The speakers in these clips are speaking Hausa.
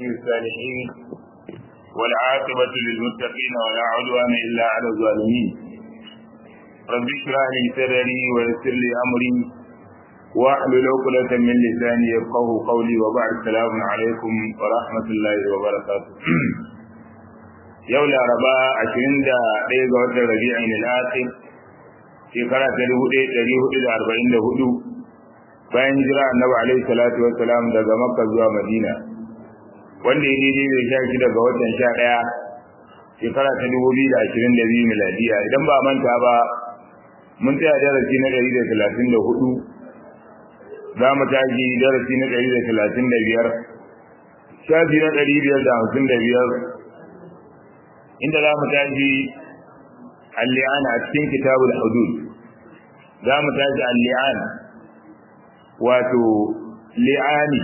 الصالحين والعاقبة للمتقين ولا عدوان إلا على الظالمين رب اشرح لي صدري ويسر لي أمري واحلل عقدة من لساني يفقه قولي وبعد السلام عليكم ورحمة الله وبركاته yau laraba ashirin da ɗaya ga watan rabi'in al'akhir shekara ta dubu ɗaya ɗari hudu da arba'in da hudu bayan hijira annabi alaihi salatu wassalam daga makka zuwa madina wanda ya daidai da sha shida ga watan sha ɗaya shekara ta dubu biyu da ashirin da biyu miladiya idan ba manta ba mun tsaya darasi na ɗari da talatin da hudu za mu tashi darasi na ɗari da talatin da biyar shafi na ɗari biyar da hamsin da biyar inda za mu tashi al-li'an a cikin kitabul hudud za mu tashi al-li'an wato li'ani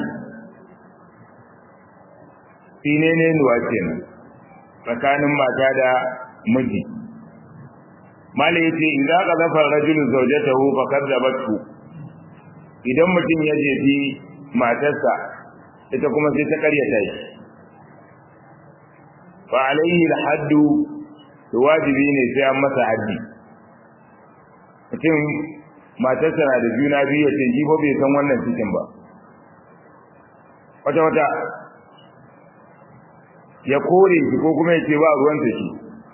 sinene nuwa kenan tsakanin mata da miji malai yace idza qadafa ar-rajulu zawjatahu fa kadzabatu idan mutum ya jefi matarsa ita kuma sai ta karyata shi fa alaihi al-haddu wajibi ne sai an masa haddi mutum matarsa na da juna biyu ya ce shi ba bai san wannan cikin ba wata wata ya kore shi ko kuma ya ce ba ruwanta shi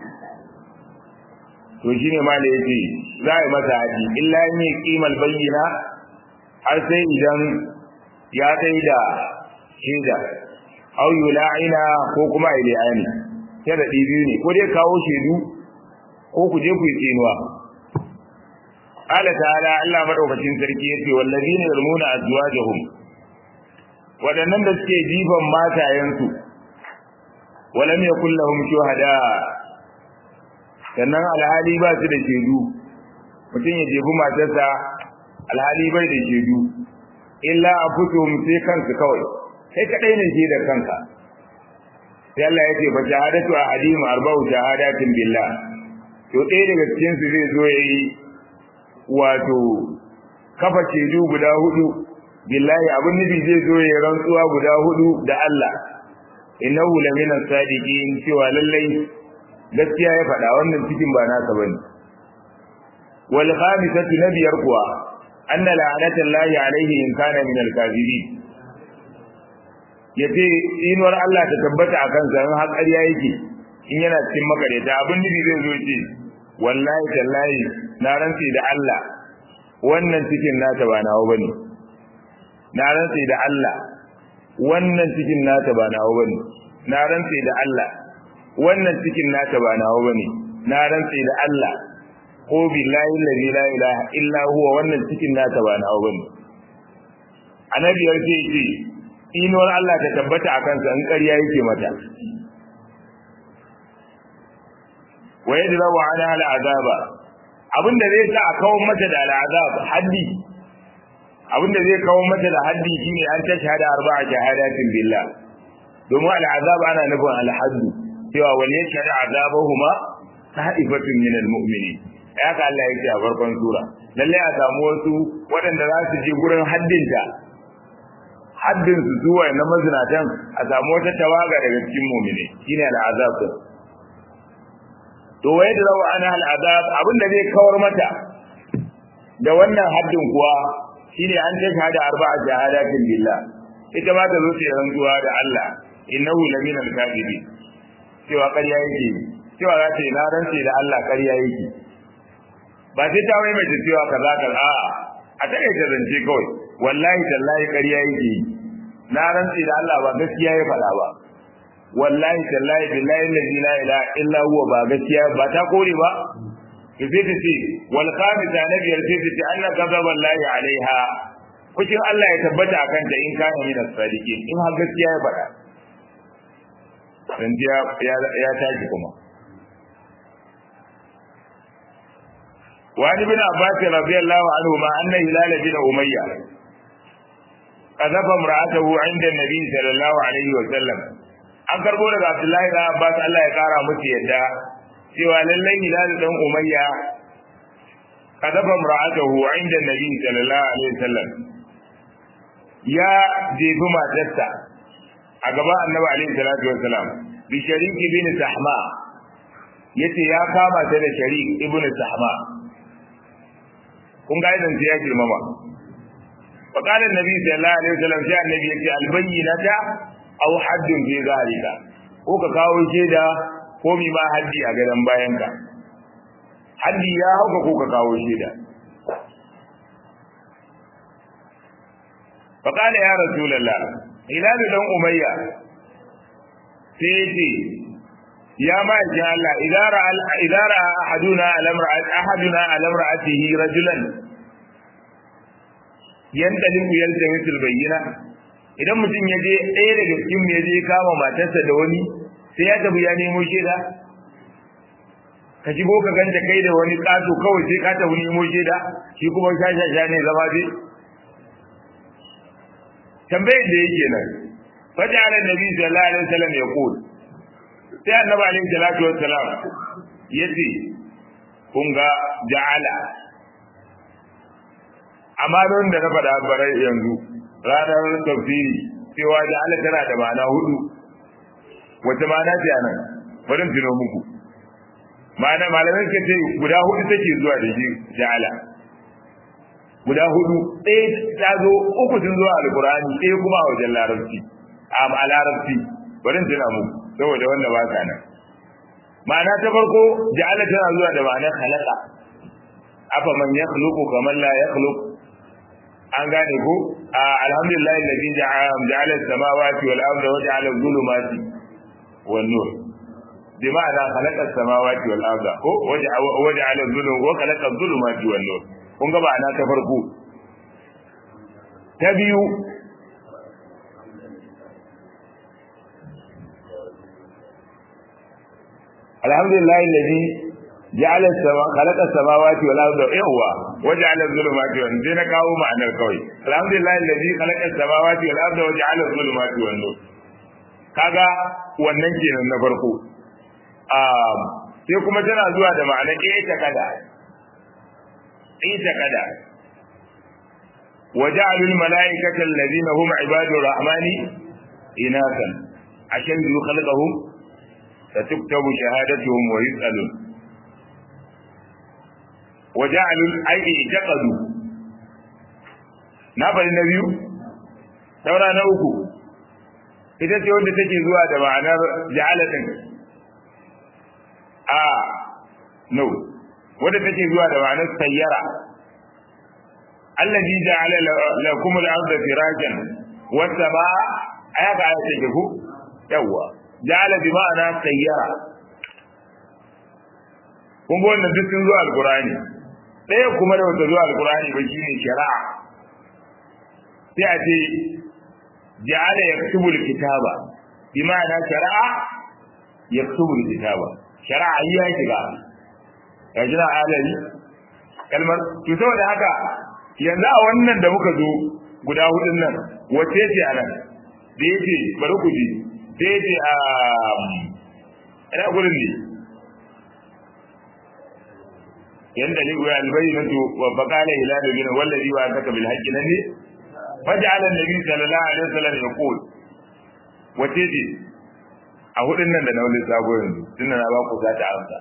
to shi ne ma da ya ce za a yi masa haddi illa in yi kimal bayyana har sai idan ya kai da shaida au yula'ina ko kuma a ila'ani sharaɗi biyu ne ko dai kawo shaidu ko ku je ku yi tsinuwa qala ta'ala Allah madaukakin sarki yace wallazina yarmuna azwajahum wadannan da suke jifan matayensu walam yakul lahum shuhada sannan alhali ba su da shaidu mutum ya jefi matarsa alhali bai da shaidu illa afusuhum sai kansu kawai kai kadai ne shaidar kanka sai Allah ya ce fa shahadatu ahadim arba'u shahadatin billah to ɗaya daga cikin su zai zo yayi wato kafa cedu guda hudu billahi abin nufi zai zo yayi rantsuwa guda hudu da Allah innahu lamina sadiqin cewa lallai gaskiya ya faɗa wannan cikin ba nasa bane wal khamisatu nabiyar kuwa anna la'anatallahi alaihi in kana min al-kadhibin ya ce inuwar Allah ta tabbata a kansa in har ƙarya yake in yana cikin makareta abin nufi zai zo ce wallahi tallahi na rantsi da Allah wannan cikin nata ba nawa bane na rantsi da Allah wannan cikin nata ba nawa bane na rantsi da Allah wannan cikin nata ba nawa bane na rantsi da Allah ko billahi allazi la ilaha illa huwa wannan cikin nata ba nawa bane annabi ya ce inuwar Allah ta tabbata a kansa in ƙarya yake mata wa yadda wa ana al'azaba abinda zai sa a kawo mata da al'azab haddi abinda zai kawo mata da haddi shine an ta shahada arba'a shahadatin billah domin al'azab ana nufin al-haddu cewa wal yashhadu azabahuma ta'ifatun min al-mu'minin haka Allah yake a farkon sura lalle a samu wasu waɗanda za su je gurin haddinta haddin su zuwa na mazinatan a samu wata tawaga daga cikin mu'mini shine al'azab din to wai da rawa ana al'azab abinda zai kawar mata da wannan haddin kuwa shine an ta shahada arba'a shahadatin billah ita ma ta zo ta rantsuwa da Allah innahu lamina al-kadhibin cewa ƙarya yake cewa za ta yi na rantse da Allah ƙarya yake ba sai ta wai mai cewa kaza kaza a'a a take zance kawai wallahi tallahi ƙarya yake yi na rantsi da Allah ba gaskiya ya faɗa ba wallahi tallahi billahi allazi la ilaha illa huwa ba gaskiya ba ta kore ba sai ta ce wal khamisa na biyar sai ta ce anna ghadaba wallahi alaiha kushin Allah ya tabbata akan ta in kana min as-sadiqin in har gaskiya ya faɗa dan ya ya tashi kuma وعن ابن عباس رضي الله عنهما أن هلال بن أمية قذف امرأته عند النبي صلى الله عليه وسلم an karbo daga Abdullahi da Abbas Allah ya kara musu yadda cewa lallai Hilal dan Umayya kadafa imra'atahu 'inda Nabi sallallahu alaihi wasallam ya jefi matarsa a a gaban annabi alaihi salatu wassalam bi sharik ibn sahma yace ya kama ta da sharik ibn sahma kun ga idan ya girmama fa qala annabi sallallahu alaihi wasallam sai annabi yace al bayyinata aw haddun fi zalika ko ka kawo shaida ko mi ma haddi a gadan bayanka haddi ya hauka ko ka kawo shaida fa qala ya rasulullah hilal dan umayya sai yace ya ma ji Allah idara idara ahaduna al-amra'at ahaduna al-amra'atihi rajulan yantalimu yaltamisu al-bayyina idan mutum ya je ɗaya daga cikin ya je kama matarsa da wani sai ya tafi ya nemo shaida ka shigo ka ganta kai da wani ƙato kawai sai ka tafi nemo shaida shi kuma shashasha ne zama dai tambayar da yake nan fata ala nabi sallallahu alaihi wasallam ya qul sai annabi alaihi salatu wassalam yace kun ga ja'ala amma don da na faɗa bare yanzu ranar tafsiri cewa ja'ala tana da ma'ana hudu wace ma'ana ce anan bari tuno muku ma'ana malamai suka ce guda hudu take zuwa da shi ja'ala guda hudu ɗaya ta zo uku sun zo a alkurani ɗaya kuma a wajen larabci a larabci bari tuna muku saboda wanda ba ka nan ma'ana ta farko ja'ala tana zuwa da ma'anar khalaqa afa man yakhluqu kaman la yakhluq an gane ko alhamdulillah alladhi ja'ala as-samawati wal arda wa ja'ala adh-dhulumati wan nur bi ma'ana khalaqa as-samawati wal arda ko wa ja'ala adh-dhulum wa khalaqa adh-dhulumati wan nur kun ga ma'ana ta farko ta biyu alhamdulillah alladhi ja'ala as-sama khalaqa as-samawati wal arda yawwa wa ja'ala adh-dhulumati wan nur na kawo ma'anar kawai alhamdulillah alladhi khalaqa as-samawati wal arda wa ja'ala adh-dhulumati wan nur kaga wannan kenan na farko um sai kuma tana zuwa da ma'anar ita kada ita kada wa ja'alul malaikata alladhina hum ibadur rahmani inasan ashan yu khalaqahum satuktabu shahadatuhum wa yus'alun wa ja'alul ayyi taqadu na bari na biyu saura na uku ita ce wanda take zuwa da ma'anar ja'alatin a no wanda take zuwa da ma'anar sayyara allazi ja'ala lakum al-ardha firajan was samaa ayaka ayat take ku yawa ja'ala bi ma'ana sayyara kun ga wannan duk sun zuwa alqur'ani ɗaya kuma da wata zuwa alqur'ani ba shine shari'a sai a ce ja'ala yaktubu al-kitaba bi ma'ana shari'a yaktubu al-kitaba shari'a ya shiga ya jira alali kalmar to saboda haka yanzu a wannan da muka zo guda hudun nan wace ce a nan da yake bari ku ji da yake a ina gurin ne yanda ni wa albayyinatu wa faqala hilal bin wallazi wa ataka bil haqqi nan ne faj'ala an-nabi sallallahu alaihi wasallam yaqul wace ce a hudun nan da na wani sabo yanzu tunda na ba ku za ta amsa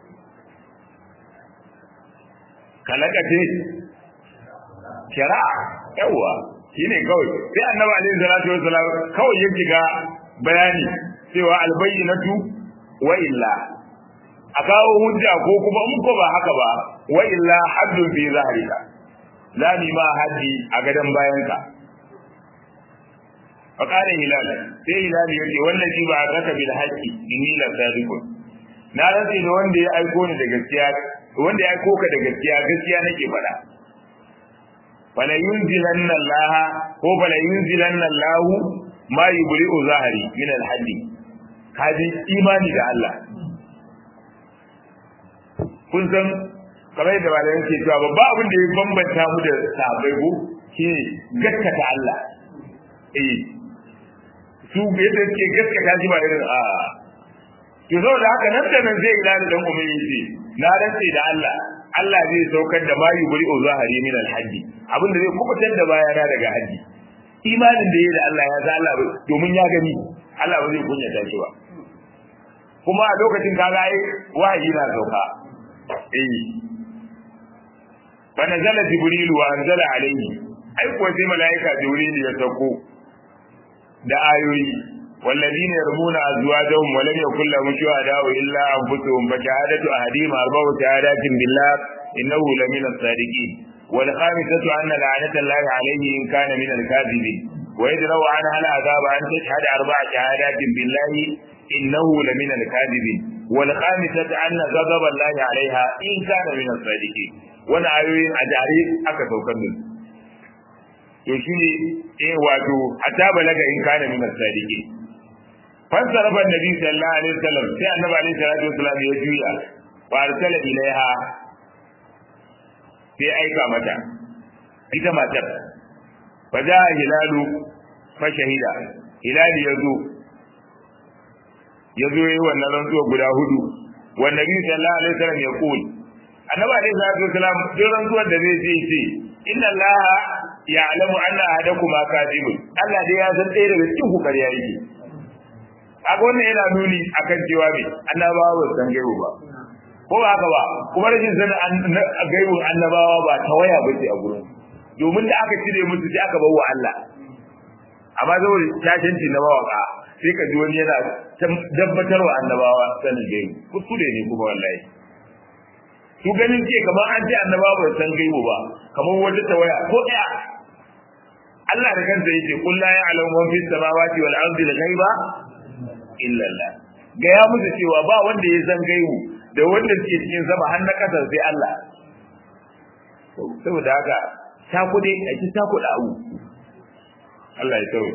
kalaka ce shari'a yawa shine kawai sai annabi alaihi salatu wassalam kawai ya shiga bayani cewa albayyinatu wa illa a kawo hujja ko kuma in ko ba haka ba wa illa haddun fi zahrika zani ma haddi a gadan bayanka fa qala hilal sai hilal yace wallahi ba raka bil haqqi inni la sadiqun na rantsi da wanda ya aiko ni da gaskiya wanda ya aiko ka da gaskiya gaskiya nake faɗa fala yunzilanna Allah ko fala yunzilanna Allah ma yubri'u zahari min al-haddi kaji imani da Allah kun san kamar da ba da yake cewa babba abin da ya bambanta mu da sahabbai ko shine gaskata Allah eh su yadda suke gaskata shi ba irin a to saboda haka nan da nan zai ila da dan ummi yace na rantse da Allah Allah zai saukar da mayu buri o zahari min alhaji abin da zai kubutar da bayana daga haji imanin da yayi da Allah ya sa Allah domin ya gani Allah ba zai kunyata shi ba kuma a lokacin kaga ai wahayi na sauka eh fa nazala jibril wa anzala alayhi ai kuwa sai malaika jibril ya sauko da ayoyi والذين يرمون أزواجهم ولم يكن لهم شهداء إلا أنفسهم فشهادة أحدهم أربع شهادات بالله إنه لمن الصادقين والخامسة أن لعنة الله عليه إن كان من الكاذبين ويدروا عنها العذاب أن تشهد أربع شهادات بالله إنه لمن الكاذبين والخامسة أن غضب الله عليها إن كان من الصادقين وانا أيوين أجاري أكثر كنز to shine eh wato hatta balaga in kana min as-sadiqin fansarafa annabi sallallahu alaihi wasallam sai annabi alaihi salatu wasallam ya juya wa arsala ilaiha sai aika mata ita matar fa ja hilalu fa shahida hilali yazo yazo yayi wannan rantsuwa guda hudu wa nabi sallallahu alaihi wasallam ya kul annabi alaihi salatu wasallam duk rantsuwar da zai ce ce inna allaha ya'lamu anna ahadakum kadibun Allah dai ya san ɗaya daga cikin ku kariya yake kaga wannan yana nuni akan cewa me annabawa ba san gaibu ba ko ba haka ba kuma rashin sanin gaibun annabawa ba ta waya ba ce a gurin domin da aka cire musu sai aka bawa Allah amma saboda tashanci na mawaka sai ka ji wani yana dabbatar wa annabawa sanin gaibu kuskure ne kuma wallahi su ganin ce kamar an ce annabawa ba san gaibu ba kamar wata tawaya ko ɗaya Allah da kansa yake qul la ya'lamu man fis samawati wal ardi al ghaiba illa Allah ga ya musu cewa ba wanda ya san gaibu da wanda ke cikin sama har na kasar sai Allah saboda haka ta kude a ci ta kuɗa abu Allah ya tsawo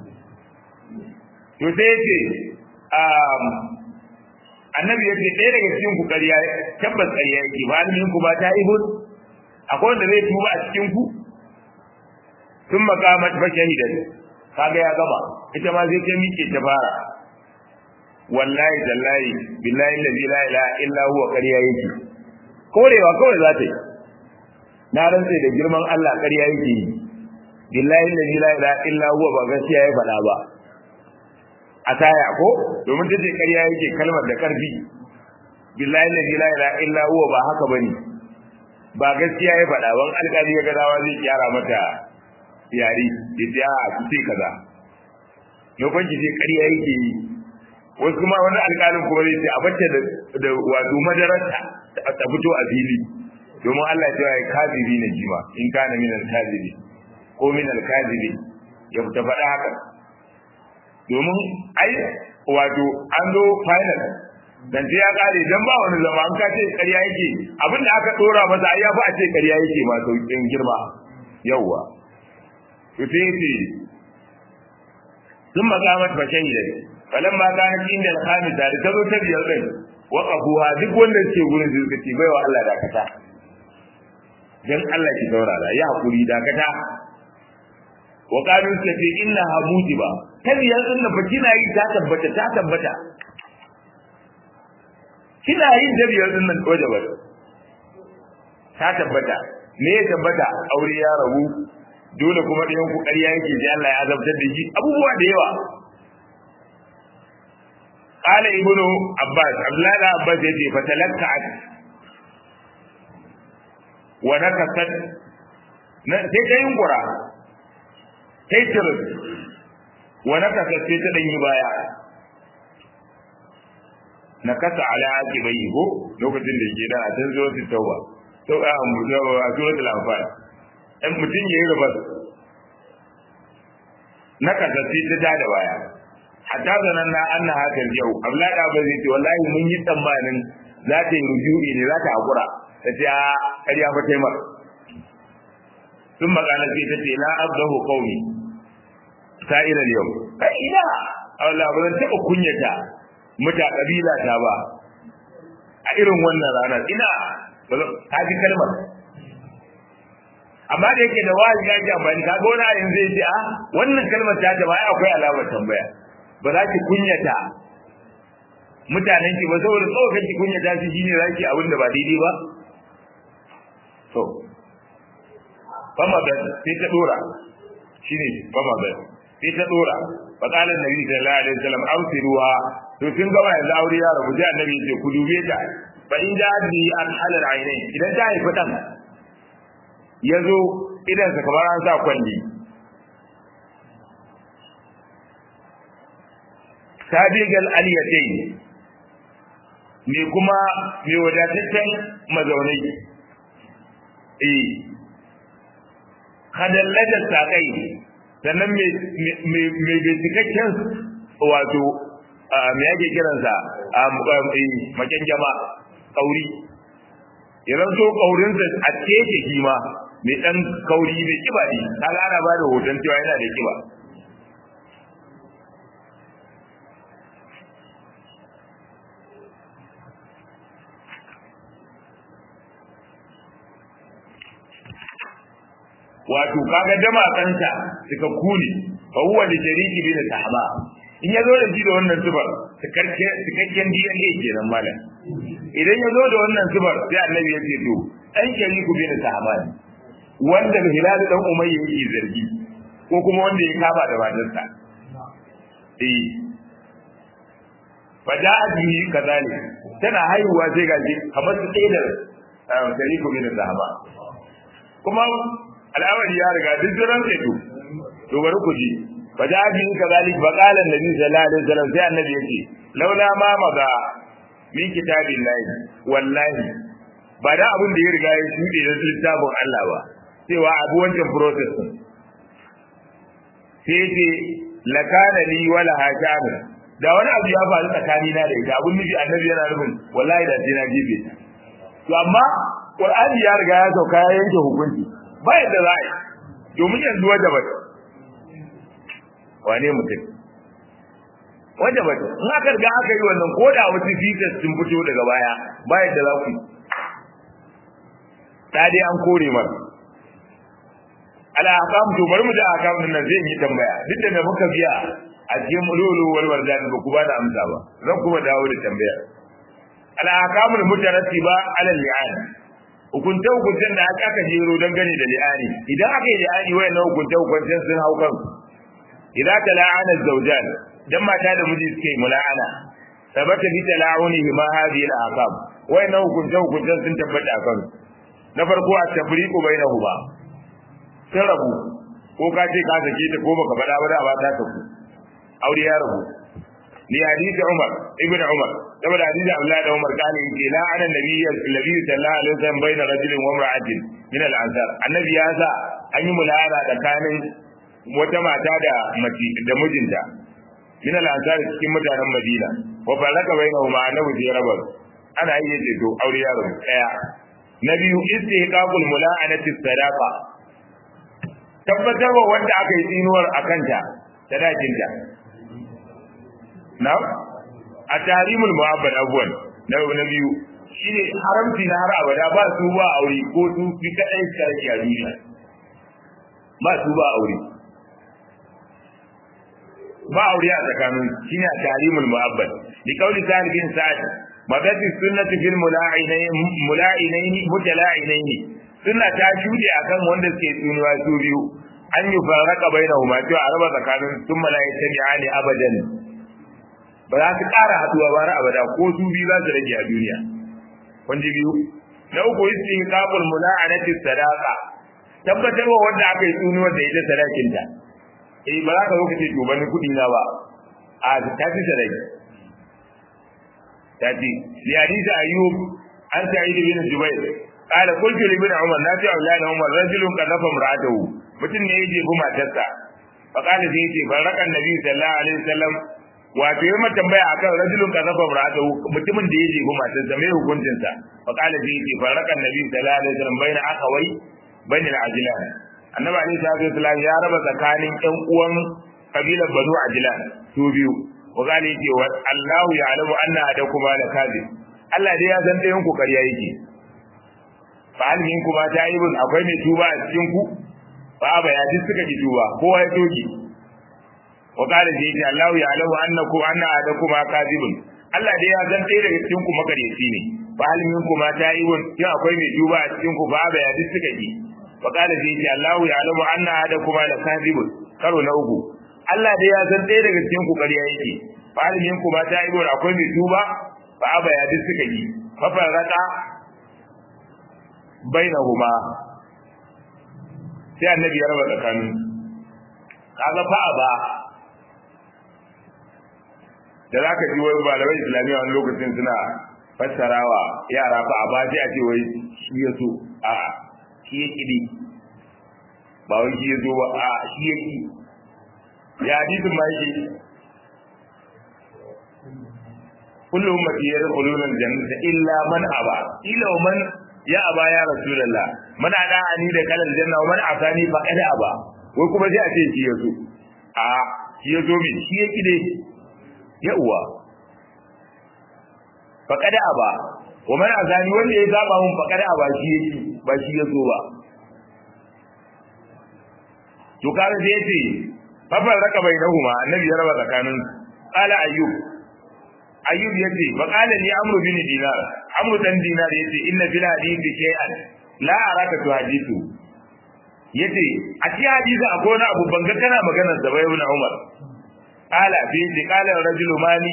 to sai yace um annabi yace ɗaya daga cikin ku ƙarya tabbas ƙarya yake ba ni ku ba ta ibud akwai wanda zai tuba a cikin ku sun makamat fa shahidan kaga ya gama ita ma zai ta miƙe ta fara wallahi tallahi billahi allazi la ilaha illa huwa ƙarya yake korewa kawai za ta yi na rantse da girman Allah ƙarya yake yi billahi allazi la ilaha illa huwa ba gaskiya ya faɗa ba a taya ko domin ta ce ƙarya yake kalmar da ƙarfi billahi allazi la ilaha illa huwa ba haka bane ba gaskiya ya faɗa ban alƙali ya ga dawa zai kyara mata yari ya ce a ki ce kaza lokacin ki ce ƙarya yake yi wasu kuma wani alƙalin kuma zai ce a bacce da wato madararta ta fito a fili domin Allah cewa ya kazibi ne jima in kana min al-kazibi ko min al-kazibi ya fita faɗa haka domin ai wato an zo final dan sai ya kare dan ba wani zama an kace ƙarya yake abinda aka dora masa ai ya fi a ce ƙarya yake ma sauƙin girma yawwa to sai ce ثم قامت فشهدت فلما كانت عند الخامسة da ta zo ta biyar din waqafuha duk wanda ke gurin sai suka ce baiwa Allah dakata dan Allah ki saurara ya hakuri dakata wa qalu suka ce inna hamuti ba ta biyar din da kina yi ta tabbata ta tabbata kina yin ta biyar din nan waje ba ta tabbata me ya tabbata aure ya rabu dole kuma ɗayan ku ƙarya yake ji Allah ya azabtar da shi abubuwa da yawa قال ابن عباس عبد الله بن عباس يجي فتلكعت ونكست sai ta yunkura sai tirin wa nakasa sai ta danyi baya na kasa ala ake bai ko lokacin da ke da a can zuwa su tauba to a suratul anfal in mutum ya yi rubas na kasa sai ta da baya hatta zanen na an na hakan yau abdullahi da ba zai ce wallahi mun yi tsammanin za ta yi rujui ne za ta hakura ta ce a ƙarya fa taimar sun magana sai ta ce la abdahu qaumi sa'iral yau kai ina Allah ba zan taɓa kunyata muta kabila ta ba a irin wannan rana ina ba zan ta ji kalmar amma da yake da wani ya ji amfani ka gona yanzu zai ce a wannan kalmar ta ta ba akwai alamar tambaya ba za ki kunyata mutanen ki ba saboda tsokan ki kunyata shi shine za ki abin da ba daidai ba to fama da sai ta dora shine fama da sai ta dora fa qala annabi sallallahu alaihi wasallam awsiruha to kin gaba yanzu aure ya rabu sai annabi ya ce ku dube ta fa in ja bi an halal ainain idan ta haifi dan yazo idan sa kamar an sa kwalli sabigal aliyatain me kuma me wadataccen mazaunai eh kadallajar sakai sannan me cikakken wato me yake kiransa maken jama kauri idan so kaurinsa a teke shi ma mai dan kauri mai kiba ne kaga ana ba da hoton cewa yana da kiba wato kaga damatsansa suka kune fa huwa li shariki bin sahaba in yazo da shi da wannan zubar cikakken DNA kenan malam idan yazo da wannan zubar sai annabi ya ce to dan shariku bin sahaba ne wanda hilal dan umayya yake zargi ko kuma wanda ya kaba da matarsa eh fa da bihi kazalik tana haihuwa sai gaji kamar su tsaye da shariku bin sahaba kuma al'amari ya riga duk jiran sai to to bari ku ji fa da bi kazalik fa qala annabi sallallahu alaihi wasallam sai annabi yace laula ma maga min kitabillahi wallahi ba da abin da ya riga ya shuɗe da littafin Allah ba cewa abu wancan process din sai ce lakana li wala hakana da wani abu ya faru tsakani na da ita abun nufi annabi yana nufin wallahi da sai na jibe to amma qur'ani ya riga ya sauka ya yanke hukunci ba yadda za a yi domin yanzu wadda ba wane mutum wadda ba in aka riga aka yi wannan ko da wasu features sun fito daga baya ba yadda za ku yi ta dai an kore mara ala akam to bari mu da akam din nan zai yi tambaya duk da muka biya a cikin lulu wal wardan ba ku ba da amsa ba zan kuma dawo da tambaya ala akamul mutarattiba ala li'an hukunta hukuncen da aka aka jero don gani da li'ani idan aka yi li'ani wayannan hukunta hukuncen sun hau kan idan ta la'ana zawjan dan mata da miji suke mula'ana sabata bi tala'unihi ma hadhihi al-aqab wayannan hukunta hukuncen sun tabbata kan na farko a tafriqu bainahuma sun rabu ko ka ce ka sake ta ko baka faɗa ba da ba ta tafi aure ya rabu ni hadisi Umar ibn Umar saboda hadisi Abdullah da Umar kana yake la ana nabiyyi nabi sallallahu alaihi wasallam baina rajulin wa imra'atin min al-ansar annabi ya sa an yi mulara tsakanin wata mata da mace da mijinta min al-ansar cikin mutanen Madina wa faraka bainahuma annabi ya raba ana yi yace to aure ya rabu daya na biyu istihqaqul mula'anati sadaqa tabbatarwa wanda aka yi tsinuwar a kanta sadakinta na a tarimul mu'abbad abuwan na na biyu shine haramci na har abada ba su ba aure ko su fi kadai sarki a duniya ba su ba aure ba aure a tsakanin shine a tarimul mu'abbad li qawli sa'id bin sa'id madati sunnati fil mula'inain mula'inain mutala'inain sunna ta shude akan wanda suke tsinuwa su biyu an yi faraka bainahuma to a raba tsakanin sun mala'ikata ne abadan ba za su ƙara haduwa ba har abada ko su biyu za su rage a duniya wanda biyu na uku istin qabul mula'anati sadaqa tabbatarwa wanda aka yi tsunuwar da ita sadakinta eh ba za ka zo ka ce to bani kuɗi na ba a ta fi sadaki ta ce li hadisi ayyub an sa'id bin jubair qala qultu li ibn umar na ce aulana umar rajulun qadafa imra'atahu mutum ne ya jefi matarsa fa qala sai yace baraka annabi sallallahu alaihi wasallam wato yayi mata tambaya akan rajulun qadafa imra'atahu mutumin da ya jefi matarsa mai hukuncin sa fa qala sai yace baraka annabi sallallahu alaihi wasallam baina akhawai bainal ajlan annabi alaihi salatu wasallam ya raba tsakanin ƴan uwan kabilar banu ajlan su biyu wa qala yace wa Allahu ya'lamu anna adakuma la kadhib Allah dai ya san ɗayan ku ƙarya yake fa hal minkum ma ta'ibun akwai mai tuba a cikin ku fa ba ya duk suka ki tuba kowa ya toki wa qala ji ji Allah ya alamu annaku anna adakum kadibun Allah dai ya san ɗaya daga cikin ku makaryaci ne fa hal minkum ma ta'ibun ya akwai mai tuba a cikin ku fa ba ya duk suka ki wa qala ji ji Allah ya alamu anna adakum la kadibun karo na uku Allah dai ya san ɗaya daga cikin ku ƙarya yake fa alimin ku ba ta ibor akwai mai tuba fa aba ya duk suka yi fa farata bainahuma sai annabi ya raba tsakanin kaga fa aba da zaka ji wai malamai islamiyya wani lokacin suna fassarawa yara fa aba sai a ce wai shi ya so a shi ya kidi ba wai shi ya zo ba a shi ya ki ya hadisin ma yake kullu ummati yadkhuluna al-jannata illa man aba illa man ya aba ya rasulullah man ada ani da kalal janna wa man asani fa kada aba wai kuma sai a ce shi ya zo a shi ya zo min shi ya kide ya uwa fa kada aba wa man asani wanda ya zaba mun fa kada aba shi ya ki ba shi ya zo ba to kaga sai yace fafar raka bainahuma annabi ya raba tsakanin qala ayyub ayyub yace fa qala li amru bin dinar amru dan dinar yace inna fil hadithi shay'an la araka tu hadithu yace a cikin hadisi akwai wani abu banga kana magana da bai ibn umar qala fi li qala rajulu mali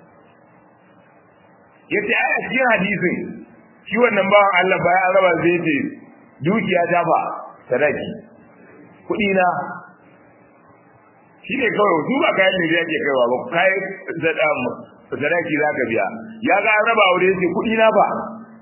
yace ai a cikin hadisin shi wannan bawan Allah bayan raba zai ce dukiya ta fa sadaki kuɗi na shi ne kawai su ba kayan ne yake kaiwa ba kai sadaki za ka biya ya ga an raba aure yace kuɗi na ba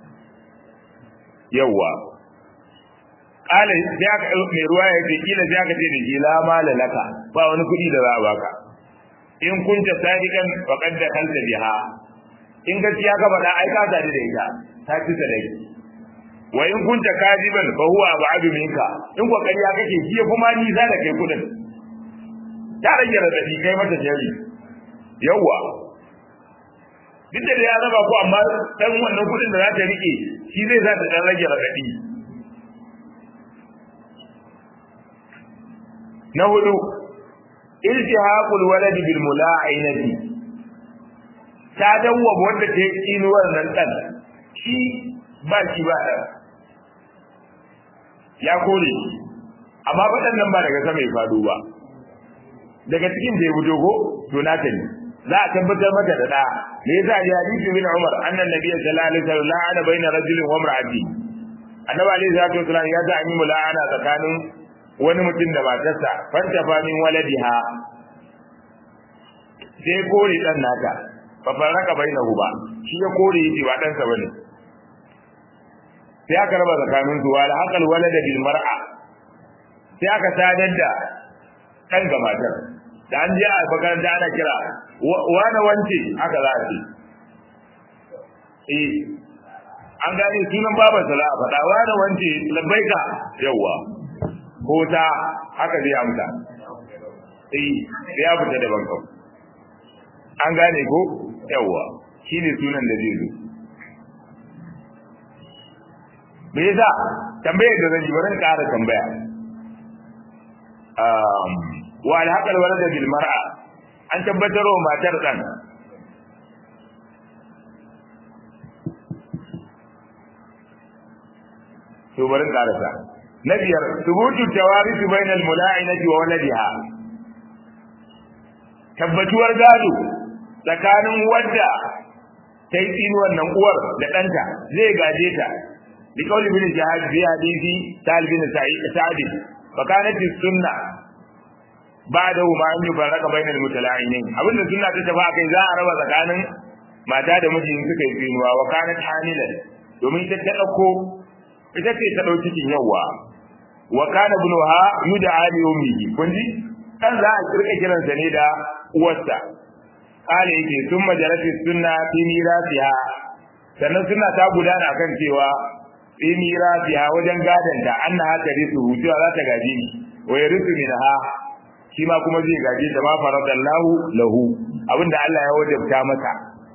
yawwa kala sai aka mai ruwa ya ce kila sai aka ce da ke la mala laka ba wani kuɗi da za a baka in kunta sadiqan faqad dakhalta biha in gaskiya ka faɗa ai ka sadu da ita ta ci sadaki wa in kunta kadiban fa huwa ab'adu minka in ko kariya kake shi ya kuma ni za da kai kudin ta rage radadi kai mata jari yawa duk da ya raba ku amma dan wannan kudin da za ta rike shi zai za ta dan rage radadi na hudu iltihaqul walad bil mula'inati ta dawwa wanda ta yi tsinuwar nan dan shi ba shi ba dan ya kore amma waɗannan ba daga sama ya faɗo ba daga cikin da ya fito ko to na ta ne za a tabbatar mata da da me yasa ya hadisi bin Umar annan nabiyyi sallallahu alaihi wasallam la'ana baina rajulin wa imra'ati annabi alaihi salatu wasallam ya ta yi mula'ana tsakanin wani mutum da matarsa fanta fa min waladiha sai kore dan nata fa faraka bainahu ba shi ya kore yace ba dan sa bane sai aka raba tsakanin su wala haqal walada bil mar'a sai aka sadar da dan ga matar da an je a makaranta ana kira wani wance aka za a ce eh an gane sunan babar sa za a faɗa wani wance labbaika yawwa ko ta haka zai amsa eh sai ya fita daban kawai an gane ko yawwa shine sunan da zai zo me yasa tambayar da zan yi bari ƙara tambaya um wa alhaqal walada bil mar'a an tabbatar wa matar dan to bari ƙarasa na biyar thubutu tawarith bainal mula'inati wa waladiha tabbatuwar gado tsakanin wadda ta yi tsinuwar nan uwar da ɗanta zai gaje ta بقول ابن جهاز في حديث سهل بن سعد فكانت السنة بعده ما أن يفرق بين المتلاعنين أبن السنة تتفا كي ذا ربا زكانا ما تاد مجي سكا يسينوا وكانت حاملا domin ita ta ɗauko ita ce ta ɗauki cikin yawa wa kana ibnuha yud'a li ummihi kun ji dan za a kirka kiransa ne da uwarsa kale yake sun majalati sunna fi mirasiha sannan suna ta gudana kan cewa fi mirasiha wajen gadanta annaha tarisu cewa za ta gaji ni wa yarisu minha shi ma kuma zai gaje ta ma faradallahu lahu abinda Allah ya wajabta masa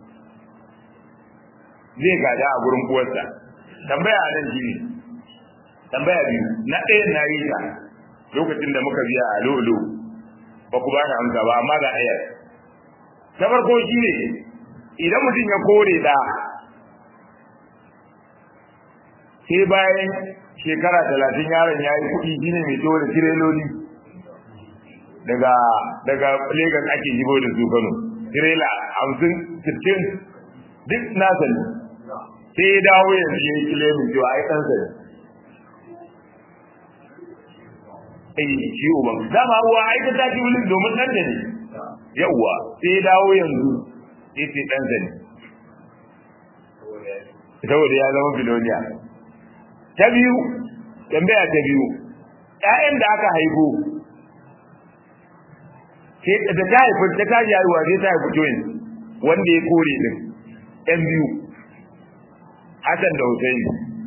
zai gada a gurin uwarsa tambaya a nan shine tambaya biyu na ɗaya na yi ta lokacin da muka biya a lolo ba ku bani amsa ba amma ga ɗaya ta farko shine idan mutum ya kore da sai bayan shekara talatin yaron ya yi kuɗi shine mai to da tireloli daga daga Lagos ake jibo da su Kano tirela hamsin sittin duk nasa ne sai ya dawo yanzu ya yi kilemin cewa ai ɗansa ne ai shi uban dama uwa ai ta tafi wuli domin ɗan da ne yawwa sai ya dawo yanzu sai sai ɗansa ne saboda ya zama biloniya ta biyu tambaya ta biyu ƴaƴan da aka haihu sai da ta haifi ta tashi haihuwa sai ta haifi twins wanda ya kore din ƴan biyu Hassan da Hussein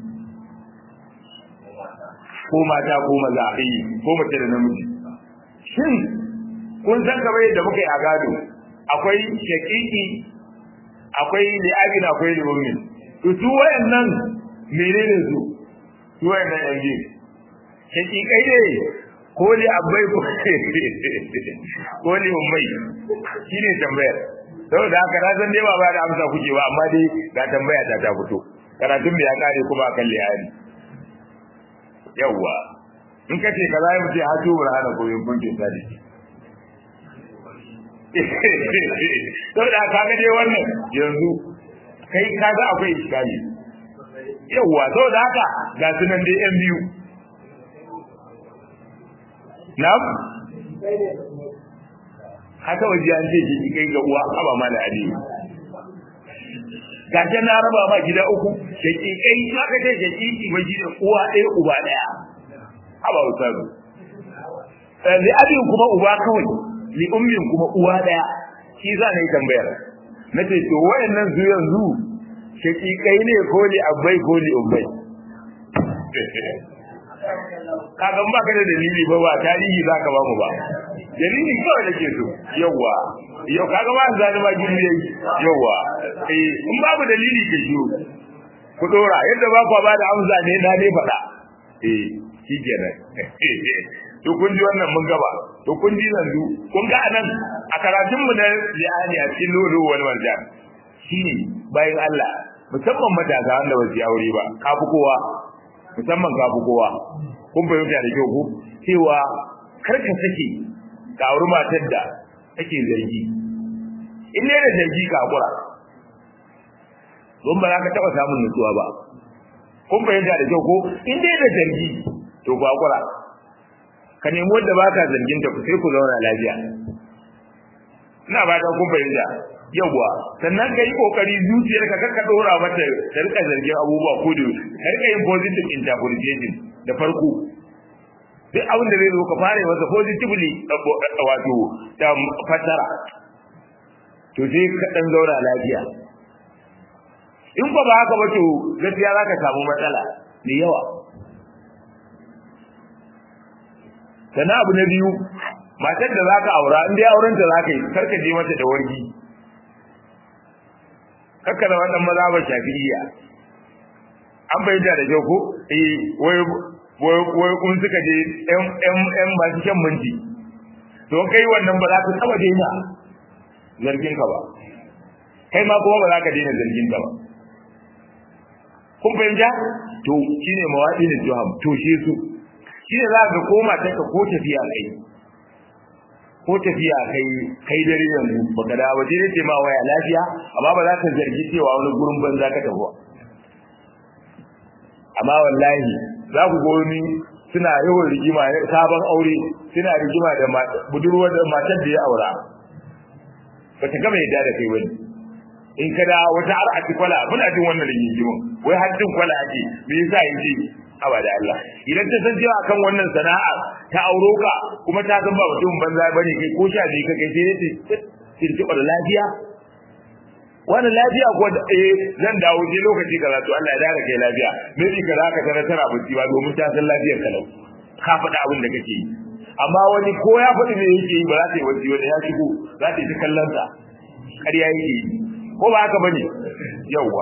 ko mata ko maza eh ko mace da namiji shin kun san kamar yadda muka yi a gado akwai shakiki akwai li'abin akwai li'ummin to su wayannan menene su su wayannan yan biyu shakikai ne ko li abai ko ko li ummai shine tambayar saboda haka na san dai ba ba da amsa kuke ba amma dai ga tambaya ta ta fito karatun da ya kare kuma akan lihari yawwa in ka ce kaza ya mutu hatu burhana ko yin kunce sadi saboda ka ga dai wannan yanzu kai kaga akwai iskali yawwa saboda haka ga sunan dai yan biyu Na'am? Haka waje an ce jiki kai ga uwa haba ma da ali. Gaje na raba ma gida uku, shaki kai haka ce shaki mai gida uwa ɗaya uba ɗaya. Haba ustazu. Li abin kuma uba kawai, li ummin kuma uwa ɗaya. Shi za na yi tambayar. Na ce to wayannan su yanzu shaki kai ne ko li abbai ko li umbai. kaga ba ka da dalili ba ba tarihi za ka ba mu ba dalili kawai da ke so yawa yau kaga ba za ma gini yayi yawa eh in babu dalili ke shiyo ku dora yadda ba ku ba da amsa ne na dai faɗa eh shi kenan to kun ji wannan mun gaba to kun ji yanzu kun ga anan a karatun mu na li'ani a cikin lulu wal marjan shine bayan Allah musamman matasa wanda ba su aure ba kafi kowa musamman kafi kowa kun fahimta da kyau ko cewa karka sake ka auri matar da take zargi in ne da zargi ka hakura don ba za ka taɓa samun nutsuwa ba kun fahimta da kyau ko in dai da zargi to ku hakura ka nemi wanda ba ka zargin ta ku sai ku zauna lafiya ina ba ta kun fahimta yawwa sannan ka yi kokari zuciyarka kar ka dora mata ta rika zargin abubuwa ko da ka rika yin positive interpretation da farko duk abin da zai zo ka fara masa positively wato da fassara to sai ka dan zauna lafiya in ba haka ba to gaskiya zaka samu matsala da yawa sannan abu na biyu matar da zaka aura in dai auren ta zaka yi karka je mata da wargi kakka da wannan maza ba shafi'iyya an bayyana da kyau ko eh wai wai kun suka je ɗan ɗan ɗan masu shan minti to kai wannan ba za ka taba daina zargin ka ba kai ma kuma ba za ka daina zargin ka ba kun fahimta to shine mawadi da juham to shi su shine za ka koma ta ka ko tafiya kai ko tafiya kai kai dare yanzu baka da waje ne ce ma waya lafiya amma ba za ka zargi cewa wani gurin banza ka tafi amma wallahi za ku ga wani suna yawan rigima sabon aure suna rigima da budurwar da matar da ya aura ba ta gama yadda da kai wani in kada wata har a kwala muna jin wannan rigimin wai har jin kwala ake me yasa yake abada Allah idan ta san cewa kan wannan sana'a ta auro ka kuma ta san ba mutum banza bane kai ko sha bi ka kai sai ne tirtiba da lafiya wannan lafiya ko eh zan dawo je lokaci kaza to Allah ya dare kai lafiya me bi kaza ka tana tana bacci ba domin ta san lafiyar ka lau ka faɗa abin da kake yi amma wani ko ya faɗi me yake yi ba za ta yi wacce wanda ya shigo za ta yi kallon sa ƙarya yake yi ko ba haka bane yawwa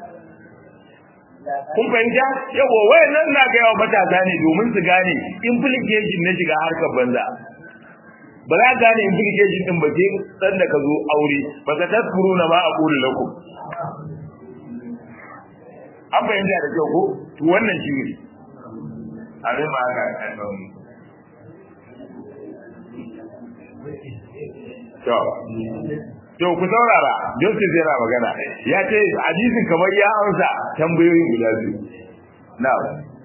kun fahimta yawa wayannan na ga yawa matasa ne domin su gane implication na shiga harkar banza ba za gane implication din ba sai san da ka zo aure ba ka tasfuru na ma a kula lakum an fahimta da kyau ko to wannan shi ne abin ma haka to to ku saurara justice yana magana ya ce hadisin kamar ya amsa tambayoyi guda biyu na'am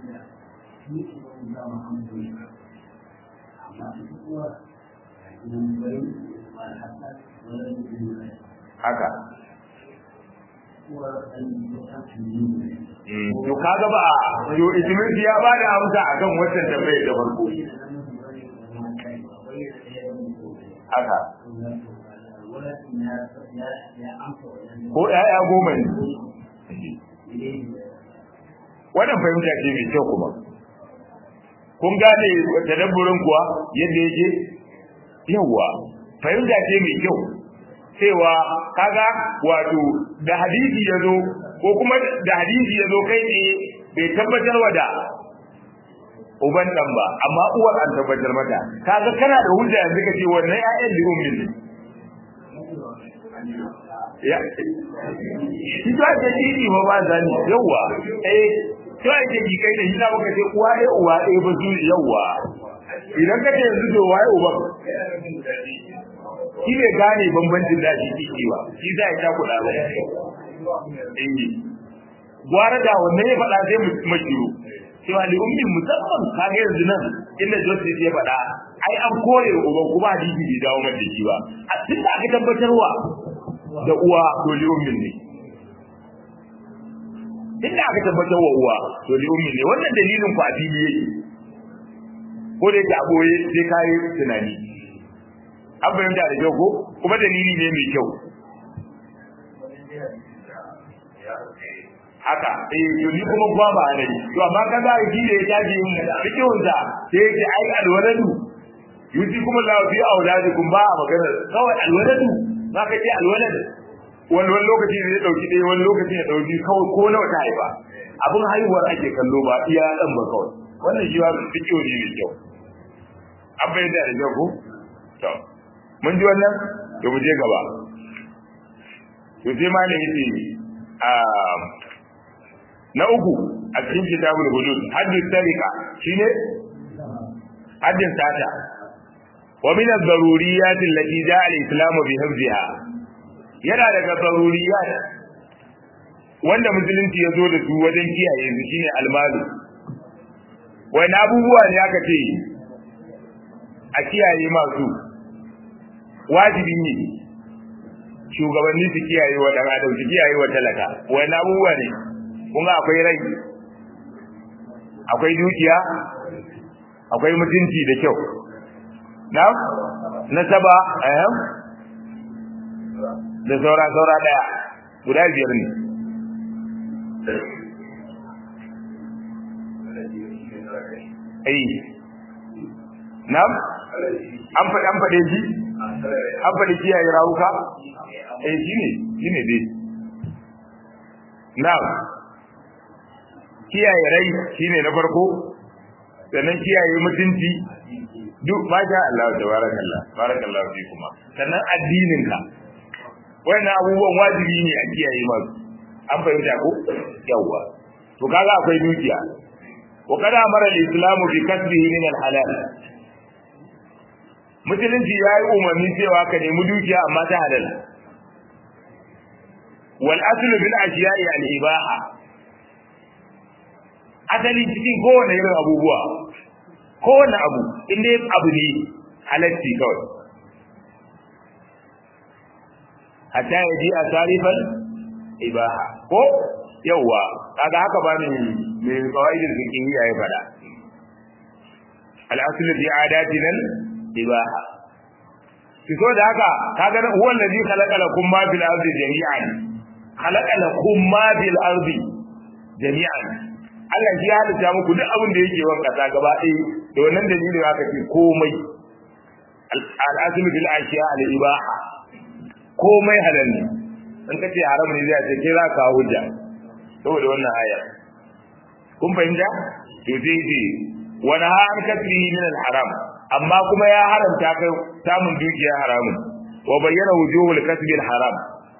haka to kaga ba to ismin ya ba da amsa akan wannan tambayar da farko haka ko ƴaƴa goma ne wannan fahimta ce mai kyau kuma kun gane tadabburin kuwa yadda yake yawa fahimta ce mai kyau cewa kaga wato da hadisi ya zo ko kuma da hadisi ya zo kai ne bai tabbatar wa da uban dan ba amma uwar an tabbatar mata kaga kana da hujja yanzu ka ce wannan ƴaƴan da ummin ne ya shi ta ce dini ba ba zani yawa eh to ai ce kai da shi na baka ce uwa ɗaya uwa ɗaya ba su yawa idan ka ce yanzu to waye uban shi ne gane bambancin da shi ciki ba shi za ya kuɗa ba eh gwara da wannan ya faɗa sai mu shiru cewa li ummin musamman kaga yanzu nan inda justice ya faɗa ai an kore uba kuma hadisi bai dawo mata shi ba a tun da aka tabbatarwa da uwa to li ummin ne inda aka tabbatarwa uwa to li ummin ne wannan dalilin ku a fili yake ko da yake a boye sai kai tunani an fahimta da kyau ko kuma dalili ne mai kyau haka eh to ni kuma ba ba ne to amma kaga shi da ya tafi yin fikihun sa sai yake ai alwaladu yusi kuma la fi auladikum ba magana kawai alwaladu za ka ce alwalad wani wani lokaci ne ya dauki ɗaya wani lokaci ya dauki kawai ko nawa ta haifa abin haihuwar ake kallo ba iya dan ba kawai wannan shi ba fikihu ne mai kyau an bayyana da kyau ko to mun ji wannan to mu je gaba to sai ma ne yace a na uku a cikin kitabul hudud haddin tarika shine haddin sata wa min ad-daruriyat allati ja'a al-islamu bi hifziha yana daga daruriyat wanda musulunci ya zo da su wajen kiyaye su shine almalu wani abubuwa ne aka ce a kiyaye masu wajibi ne shugabanni su kiyaye wa dan adam su kiyaye wa talaka wani abubuwa ne kuma akwai rai akwai dukiya akwai mutunci da kyau na nasaba eh da saura saura daya guda biyar ne ai nam an faɗi an faɗe shi an faɗi kiyaye rawuka eh shine shine dai na'am kiyaye rai shine na farko sannan kiyaye mutunci duk masha Allah tabarakallah barakallahu fi kuma sannan addinin ka wannan abubuwan wajibi ne a kiyaye masu an fahimta ko yawa to kaga akwai dukiya wa kada amara al-islam bi kasbihi min al-halal musulunci ya yi umarni cewa ka nemi dukiya amma ta halal wal aslu bil ashiya'i al ibaha asali cikin kowane irin abubuwa kowane abu inda abu ne halatti kawai hatta ya ji a tarifan ibaha ko yauwa kaga haka ba ni mai kawaidin zikin ya yi fada al-aslu bi adatina ibaha so da haka kaga huwa allazi khalaqa lakum ma fil ardi jami'an khalaqa lakum ma fil ardi jami'an Allah shi ya halitta muku duk abin da yake wanka ta gaba ɗaya da wannan dalilin aka ce komai al-aslu bil ashiya al ibaha komai halal ne in kace haram ne zai ce ke za ka hujja saboda wannan aya kun fahimta to sai ce wa naha an kasrihi min al haram amma kuma ya haramta kai samun dukiya haramun wa bayyana wujuhul kasbil haram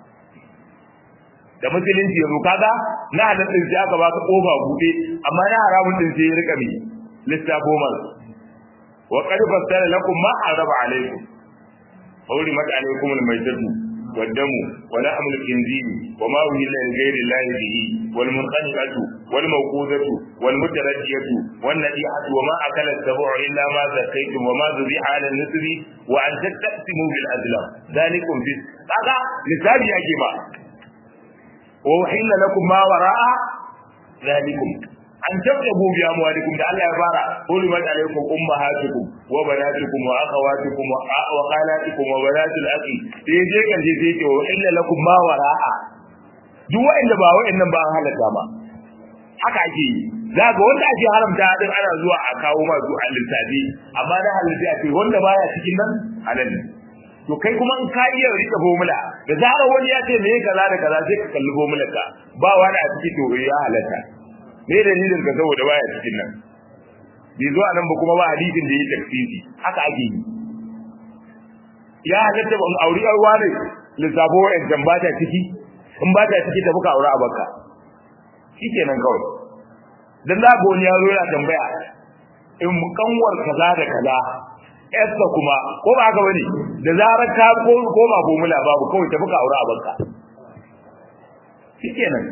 da musulunci yanzu kaga na halal din sai aka baka kofa bude amma na haramun din sai ya rika mi lissafo mal wa qad fassara lakum ma haraba alaikum حرمت عليكم الميتة والدم ولحم الخنزير وما أهل لغير الله به والمنخنقة والموقوذة والمتردية والنبيحة وما أكل السبع إلا ما زكيتم وما ذبح على النسب وأن تستقسموا بالأزلام ذلكم في هذا لسان يا جماعة وأحل لكم ما وراء ذلكم an tabtabu bi amwalikum da Allah ya fara hulimat alaykum ummahatukum wa banatukum wa akhawatukum wa khalatukum wa banatul akhi sai je kan je sai ce wa illa lakum ma wara'a duk wanda ba wa'annan ba an halatta ba haka ake yi za ga wanda ake haramta din ana zuwa a kawo ma su a lissafi amma na halatta ake wanda baya cikin nan halal ne to kai kuma in ka iya rike formula da zarar wani ya ce me kaza da kaza sai ka kalli formula ka ba wani a cikin to ya halatta me dalilin ka saboda baya cikin nan bai zuwa nan ba kuma ba hadisin da yi tafsiri haka ake yi ya halatta ban auri yar wani lissafo wa'ancan ba ta ciki in ba ta ciki ta buka aure a baka shikenan kawai dan za ga wani yaro yana tambaya in kanwar kaza da kaza yarsa kuma ko ba haka bane da zarar ka koma bomula babu kawai ta buka aure a baka shikenan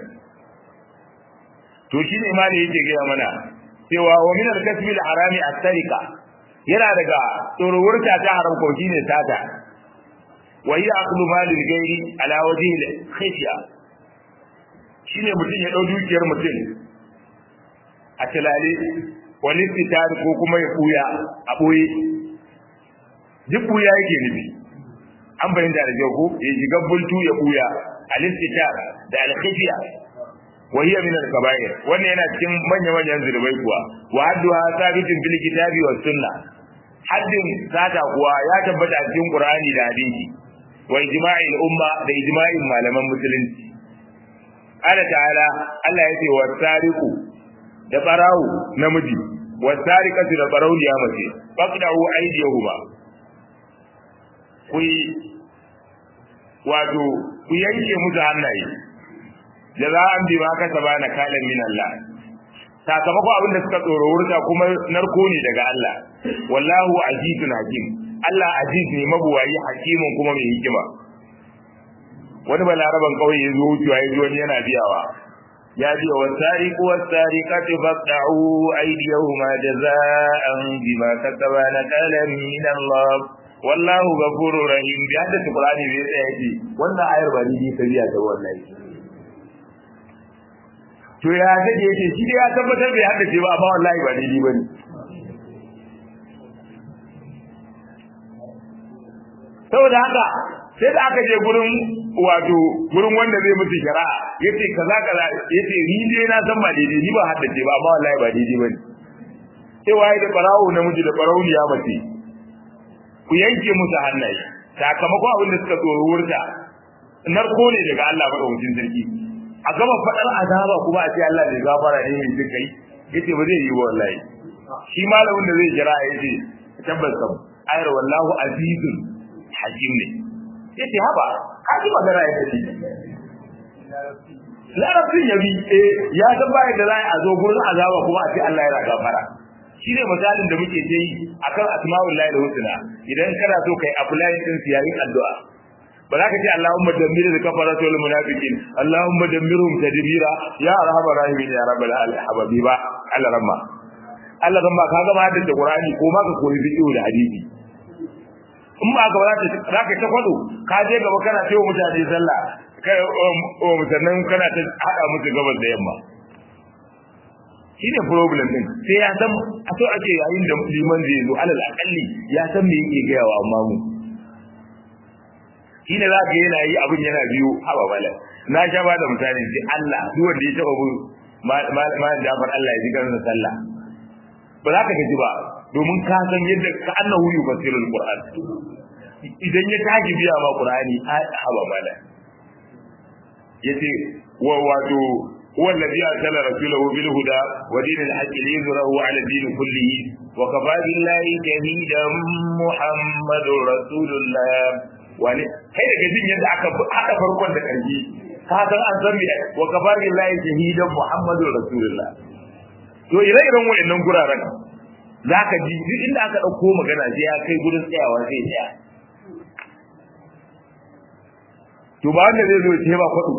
to shine ma ne yake gaya mana cewa wa min al-kasbi al-harami at-tarika yana daga tsorowurta ta haram ko shine sata wa hiya aqlu mal al-ghairi ala wajhi al-khishya shine mutum ya dau dukiyar mutum a tilale wani fitar ko kuma ya kuya a boye duk kuya yake nufi an bayyana da jago ya shiga bultu ya kuya al-istitar da al-khishya وهي من الكبائر wannan yana cikin manya-manyan zulubai kuwa wa hadduha sabitin bil kitabi was sunna haddin sata kuwa ya tabbata a cikin qur'ani da hadisi wa ijma'il umma da ijma'in malaman musulunci Allah ta'ala Allah yace wa sariqu da barawu namiji wa sariqatu da barawliya mace faqda'u aydiyahuma ku wato ku yanke musu hannaye jaza'an bima kasaba na kalan min Allah sakamako abin da suka tsoro wurta kuma narko ne daga Allah wallahu azizun hakim Allah aziz ne mabuwayi hakimin kuma mai hikima wani balaraban kauye ya zo wucewa ya wani yana biyawa ya biya wa sariqu was sariqatu faqta'u aydiyahuma jaza'an bima kasaba na kalan min Allah wallahu ghafurur rahim bi hadda qur'ani bai tsaya yake wannan ayar ba ni ta biya ta wallahi to ya take yace shi dai ya tabbatar bai haddace ba amma wallahi ba daidai bane saboda haka sai da aka je gurin wato gurin wanda zai mutu shari'a yace kaza kaza yace ni dai na san ba daidai ni ba haddace ba amma wallahi ba daidai bane sai waye da barawo namiji da barauniya mace ku yanke musu hannaye sakamakon abin da suka tsoro wurta narko ne daga Allah madaukakin sarki a gama fadar azaba kuma a ce Allah bai gafara ne mai jin kai yace ba zai yi wallahi shi malamin da zai jira yace tabbas kam ayar wallahu azizun hakim ne yace haba ka ji magana ya tafi larabcin yabi eh ya san ba da za a zo gurin azaba kuma a ce Allah yana gafara shi ne misalin da muke yi akan asma'ullahi da husna idan kana so kai apply din siyarin addu'a ba za ka ce Allahumma dammir da kafara wal munafiqin Allahumma dammirhum tadbira ya arhamar rahimin ya rabbal alamin ba Allah ramma Allah ramma ka ga ma da Qur'ani ko ma ka koyi fiqh da hadisi in ba ka ba za ka ta kwado ka je gaba kana ce wa mutane sallah kai musannan kana ta hada musu gabas da yamma shine problem din sai ya san a so ake yayin da liman zai zo alal akalli ya san me yake ga yawa amma mu shine za ka yana yi abin yana biyu haba bala na sha ba da mutane sai Allah duk wanda ya taba bu ma Jafar Allah ya ji kansa sallah ba za ka gaji ba domin ka san yadda ka annahu yufasirul qur'an idan ya tashi biya ma qur'ani haba bala yace wa wato هو الذي أرسل رسوله بالهدى ودين الحق ليظهره على الدين كله وكفى بالله شهيدا محمد رسول الله wani kai daga jin yadda aka aka farkon da karfi ka san an san me wa kafar billahi shahidan muhammadur rasulullah to ire-iren wayannan guraren zaka ji duk inda aka dauko magana sai ya kai gurin tsayawa sai tsaya to ba wanda zai zo ya ce ba kwado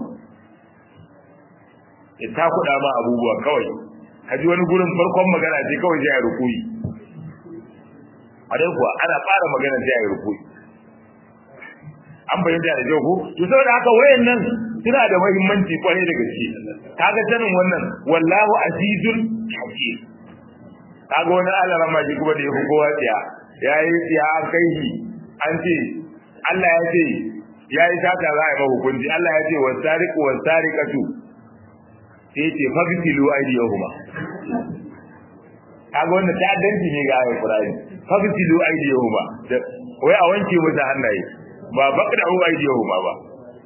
ya ta kuɗa ma abubuwa kawai ka ji wani gurin farkon magana ce kawai sai a rukuyi a dai kuwa ana fara magana sai a yi rukuyi an bayyana da jau ko to saboda haka wayannan suna da muhimmanci kwarai da gaske kaga sanin wannan wallahu azizul hakim kaga wani Allah rama ji kuma da yafi kowa tsiya yayi tsiya an kai shi an ce Allah ya ce yayi sata za a yi hukunci Allah ya ce wasariqu wasariqatu sai ce fagtilu aydiyahuma kaga wannan ta'addanci ne ga ayoyin Qur'ani fagtilu aydiyahuma wai a wanke musu hannaye ba baka da uwa idiyo ba ba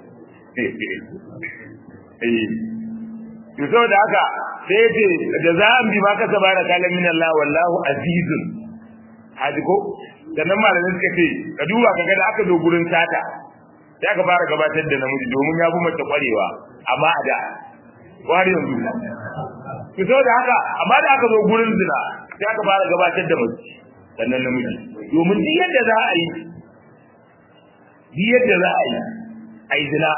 eh to saboda haka sai ce da za an bi ma ka sabara kalan min Allah wallahu azizun haji ko sannan malamin suka ce ka duba kaga da aka zo gurin sata sai aka fara gabatar da namiji domin ya fi mace kwarewa amma a da wari yanzu to saboda haka amma da aka zo gurin zina sai aka fara gabatar da mace sannan namiji domin duk yadda za a yi duk yadda za a yi a yi zina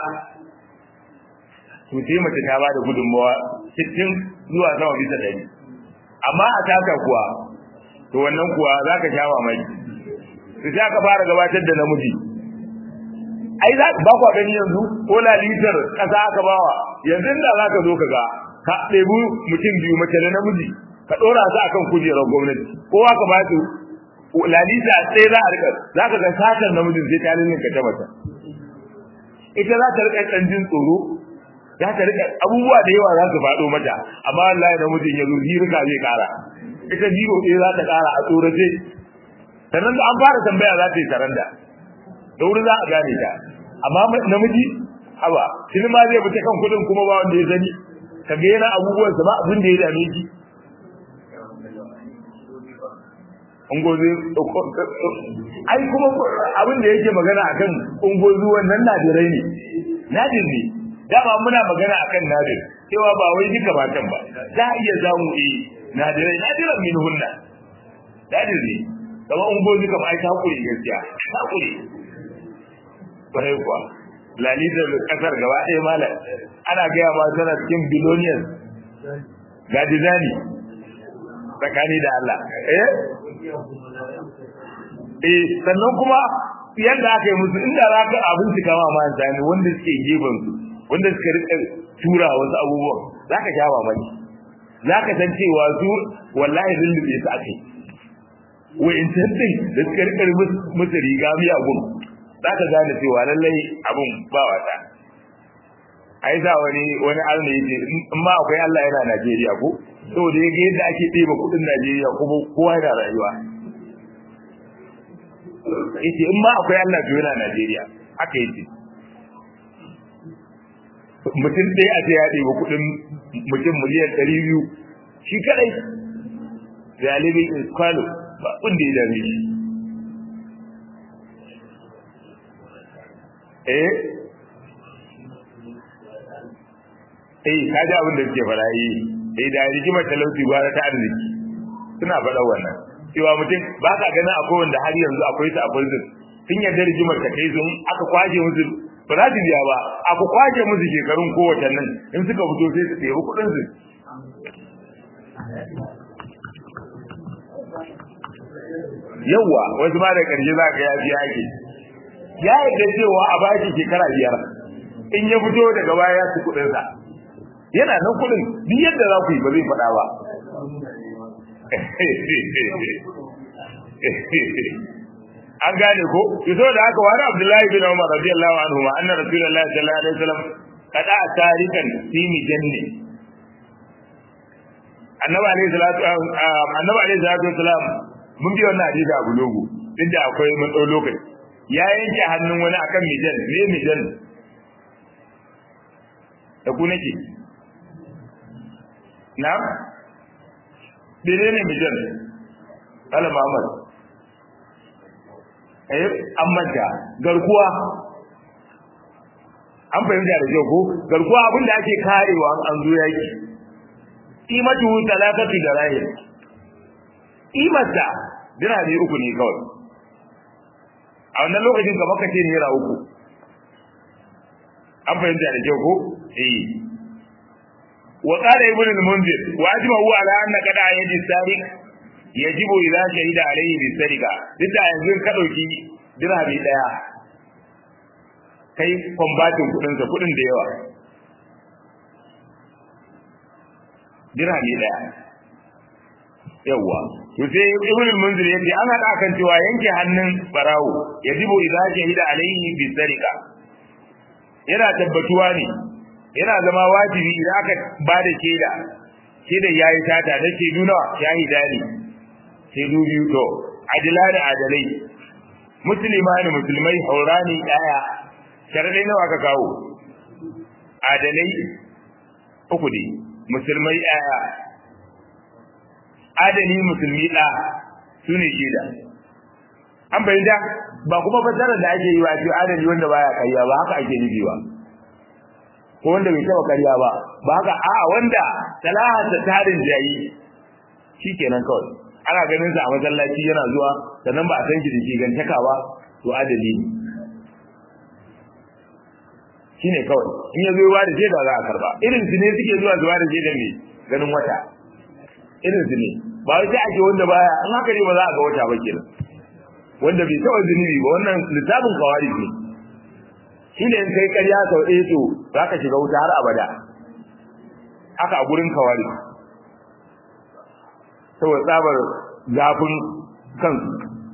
to sai mace ta bada gudunmawa sittin zuwa sama bisa ɗari amma a taka kuwa to wannan kuwa za ka sha mamaki to sai aka fara gabatar da namiji ai za ba kwa gani yanzu ko lalitar ƙasa aka bawa yanzu da za ka zo ka ga ka ɗebi mutum biyu mace da namiji ka ɗora su akan kujerar gwamnati kowa ka ba su lalita sai za a rika za ka ga satar namijin sai ta ninka ta mata ita za ta rika ɗan jin tsoro za ta rika abubuwa da yawa za su faɗo mata amma wallahi namijin ya zo rika zai ƙara ita jiro ɗaya za ta ƙara a tsorace sannan da an fara tambaya za ta yi saranda da wuri za a gane ta amma namiji haba shi ma zai fita kan kuɗin kuma ba wanda ya sani ka ga yana abubuwansa ba abin da ya dame shi ungozi ai kuma abin da yake magana akan ungozi wannan nadirai ne nadir ne dama muna magana akan nadir cewa ba wai duka matan ba za a iya zamu eh nadirai nadiran min hunna nadir ne kuma ungozi kam ai ta kuri gaskiya ta kuri bare kuwa lalita kasar gaba ɗaya malam ana gaya ma tana cikin biloniyas ga dizani tsakani da Allah eh eh sannan kuma yadda aka yi musu inda za ka abinci kama ma zani wanda suke gefen su wanda suka rika tura wasu abubuwan za ka sha mamaki za ka san cewa su wallahi lullube su ake wa'in tantin da suka rika musu riga miyagun za ka gane cewa lallai abin ba wata ai za wani wani alna yace in ma akwai Allah yana Najeriya ko saboda yake yadda ake ɗeba kuɗin Najeriya kuma kowa yana rayuwa yace in ma akwai Allah to yana Najeriya haka yace mutum ɗaya a ce ya ɗeba kuɗin mutum miliyan ɗari biyu shi kadai galibi in kwalo ba wanda ya dame shi eh eh kaji abin da suke fara yi eh da rigimar talauci gwara ta arziki suna faɗa wannan cewa mutum ba ka ganin akwai wanda har yanzu akwai ta akwai zin sun yarda rigimar ta kai sun aka kwaje musu ba za su biya ba aka kwaje musu shekarun kowace nan in suka fito sai su ɗebi kuɗin su yawwa wasu ma da ƙarshe za ka ya biya ake ya yarda cewa a baki shekara biyar in ya fito daga baya ya ci kuɗinsa yana nan kudin duk yadda za ku yi ba zai faɗa ba an gane ko yaso da haka wani abdullahi bin umar radiyallahu anhu ma anna rasulullahi sallallahu alaihi wasallam kada tarikan fi mijanni annabi alaihi salatu annabi alaihi salatu wasalam mun bi wannan hadisi a bulogu inda akwai mun dau lokaci ya yanke hannun wani akan mijan me mijan da ku nake na menene mijan ala Muhammad eh an manta garkuwa an fahimta da kyau ko garkuwa abin da ake karewa an zo yaki imatu talakatu da rahim imata dirhami uku ne kawai a wannan lokacin ka baka ce naira uku an fahimta da kyau ko eh wa qala ibn al-munzir wa ajma'u ala anna qada yaji sariq yajibu idza shahida alayhi bi sariqa duk da yanzu ka dauki dirhami daya kai kwambatin kudin sa kudin da yawa dirhami daya yawa to sai ibn al-munzir yace an hada kan cewa yanke hannun barawo yajibu idza shahida alayhi bi sariqa yana tabbatuwa ne yana zama wajibi idan aka ba da shaida shaida yayi tata da shaidu nawa shahida ne shaidu biyu to adila da adalai musulma ne musulmai haurani daya sharadai nawa ka kawo adalai uku ne musulmai daya adali musulmi da su ne shaida an bayyana ba kuma fasara da ake yi wa ce adali wanda baya kariya ba haka ake nufi ba ko wanda bai taba kariya ba ba haka a wanda salaha ta tarin jayi shikenan kawai ana ganin sa a masallaci yana zuwa sannan ba a san shi da ke gantaka ba to adali ne shine kawai in ya zo ba da shaida za a karba irin su ne suke zuwa zuwa da shaida ne ganin wata irin su ne ba wai sai ake wanda baya an haka ne ba za a ga wata ba kenan wanda bai taɓa zunubi ba wannan littafin kawari ne shi ne in kai ƙarya sau ɗaya to za ka shiga wuta har abada haka a gurin kawari saboda tsabar zafin kansu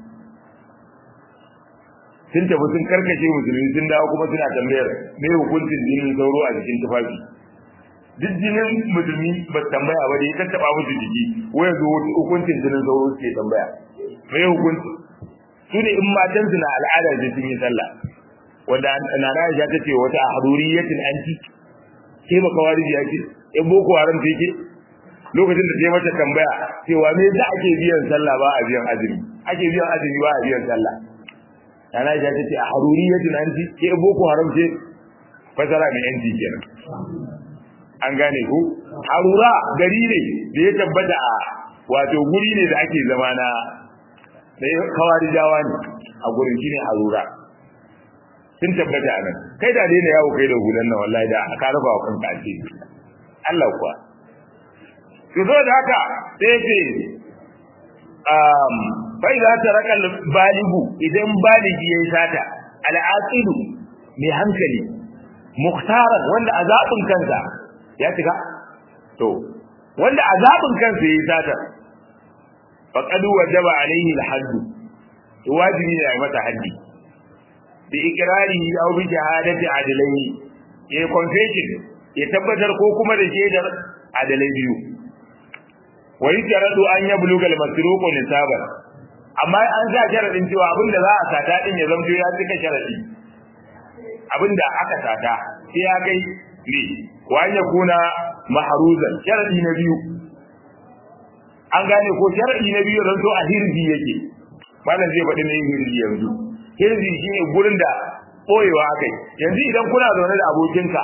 sun tafi sun karkashe musulmi sun dawo kuma suna tambayar me hukuncin jinin sauro a jikin tufafi duk jinin musulmi ba tambaya ba da ya tattaba musu jiki wai yanzu hukuncin jinin sauro suke tambaya me hukunci su ne in matan su na al'ada da sun yi sallah wanda na na ya ta ce wata haduriyatin anti ke ba kawari ya ce in boko haram ta yake lokacin da ta mata tambaya cewa me yasa ake biyan sallah ba a biyan azumi ake biyan azumi ba a biyan sallah na ya ta ce a haduriyatin anti ke boko haram ce fasara mai anti kenan an gane ku harura gari ne da ya tabbata a wato guri ne da ake zama na da kawari jawa ne a gurin shine harura sun tabbata a nan kai da dai na yawo kai da hulan nan wallahi da ka rufa wa kanka ce Allah kuwa to zo da haka sai ce um fa idza taraka baligu idan baligi yayi sata al-aqilu mai hankali mukhtaran wanda azabin kansa ya shiga to wanda azabin kansa yayi sata faqad wajaba alaihi al-hadd wajibi ne ya mata haddi bi ikrarihi aw bi shahadati adalai ya confession ya tabbatar ko kuma da shaidar adalai biyu wa yajradu an yabluga al-masruq nisaban amma an sa sharadin cewa abinda za a sata din ya zamto ya cika sharadi abinda aka sata sai ya kai ne wa an yakuna mahruzan sharadi na biyu an gane ko sharadi na biyu zan to a hirzi yake malam zai faɗi mai hirzi yanzu hirzi shine gurin da boyewa akai yanzu idan kuna zaune da abokinka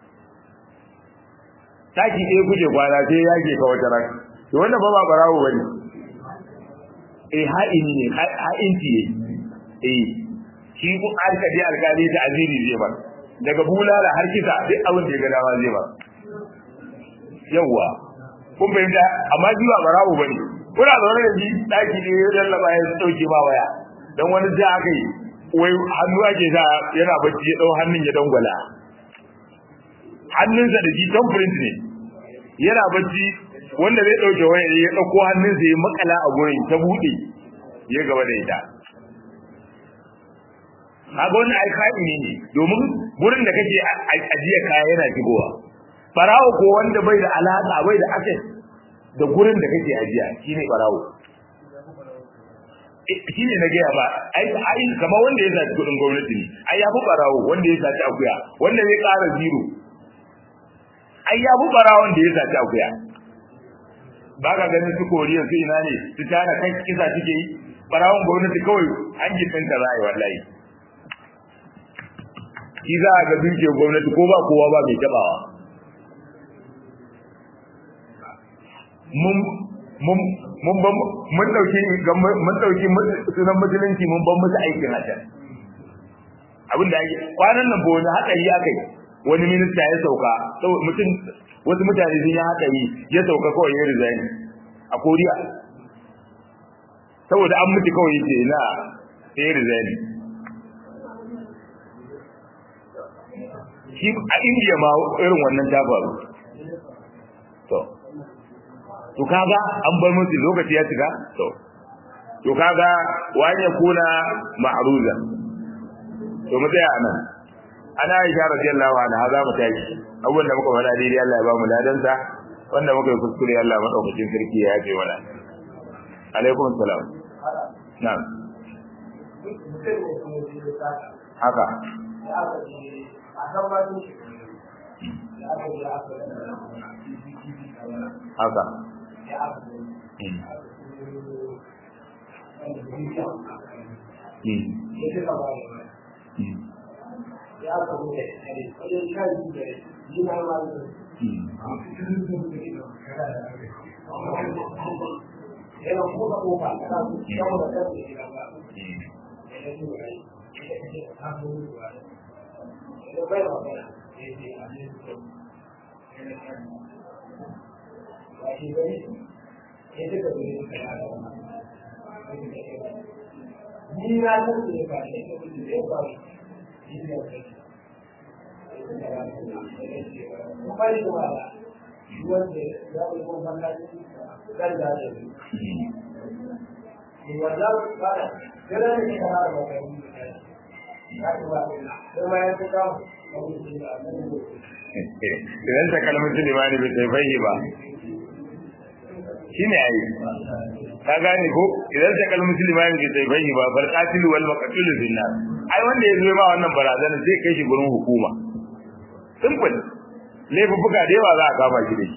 taki ɗaya kuke kwana sai yake ka wata ran to wannan ba ba barawo bane eh ha'ini ne ha'inci ne eh shi ku alkali alkali da aziri zai ba daga bulala har kisa duk abin da ya ga dama zai ba yawwa kun fahimta amma shi ba barawo bane kuna zaune da shi daki ne ya lallaba ya dauke ba waya dan wani da aka yi wai hannu ake sa yana bacci ya dau hannun ya dangwala hannunsa da shi thumbprint ne yana bacci wanda zai dauke waya ya dauko hannunsa ya makala a gurin ta bude ya gaba da ita kaga wannan alƙa'i ne domin gurin da kake ajiya kaya yana shigowa barawo ko wanda bai da alaka bai da access da gurin da kake ajiya shine barawo shine na gaya ba ai ai kamar wanda ya saci kudin gwamnati ne ai ya fi barawo wanda ya saci akuya wanda zai ƙara zero ai ya fi barawon da ya saci akuya ba ka ganin su koriya su ina ne su tana kan kisa suke yi barawon gwamnati kawai an ji tsinta za a yi wallahi shi za a ga dukiyar gwamnati ko ba kowa ba mai tabawa mun mun mun ban mun dauki mun dauki sunan musulunci mun ban musu aikin hajjar abin da ake kwanan nan ba wani hatsari akai wani minista ya sauka mutum wasu mutane sun yi hatsari ya sauka kawai ya resign a koriya saboda an mutu kawai yake na sai ya resign shi a indiya ma irin wannan ta faru to to kaga an bar musu lokaci ya shiga to to kaga wani kuna ma'ruza to mu tsaya anan ana Aisha radiyallahu anha za mu tashi abubuwan da muka faɗa daidai Allah ya ba mu ladan sa wanda muka yi kuskure Allah madaukakin sarki ya yafe mana alaikum salam na'am haka haka ya samu da kare wajen sha biyu da yi na ma yana kuma kofa da za su shawo da kan da gida ba da ya zuwa rai da ya ce ta zo zuwa rai da bai wa bai da ya ce a ne su yana kan ba shi gari ya ce ka zuri suka yada ni na san da ya ba shi ya ce da ya ba shi wanda ya yi kuma kan da ya yi wanda ba da gara da ke kara da kai ya ci ba da ma ya tuka idan ta kalmar limani bai sai fahimci ba shi ne ayi ka gane ko idan ta kalmar limani bai sai fahimci ba bar qatilu wal maqtul bin nar ai wanda ya zo ma wannan barazana zai kai shi gurin hukuma simple laifuffuka da yawa za a kama shi da shi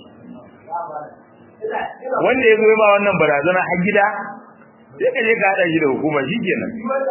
wanda ya zo ma wannan barazana har gida sai ka je ka hada shi da hukuma shi kenan